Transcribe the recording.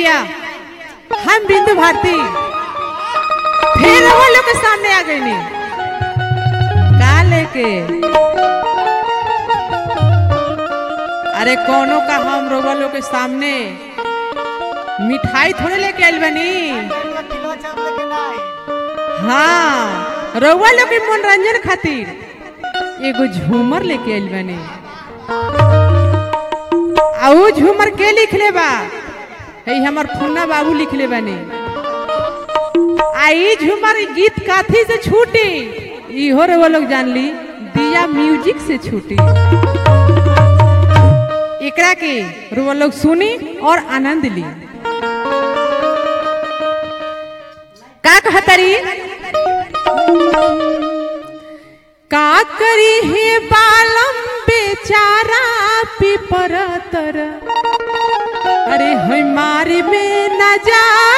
भैया हम बिंदु भारती फिर वो लोग के सामने आ गई नी का लेके अरे कोनो का हम रोगा लोग के सामने मिठाई थोड़े लेके आइल बनी किलो चाप लेके ना आई हाँ रउआ लोग के मनोरंजन खातिर एगो झूमर लेके आइल बनी आ ऊ झूमर के लिखले बा है हमर फुन्ना बाबू लिखले बनी आ ई झूमर ई गीत काथी से छूटी इहो रउआ लोग जान ली दिया म्यूजिक से छूटी एकरा के रउआ लोग सुनी और आनंद ली का कहतरी का करी हे बालम बेचारा पिपर तर अरे हमारे में न जा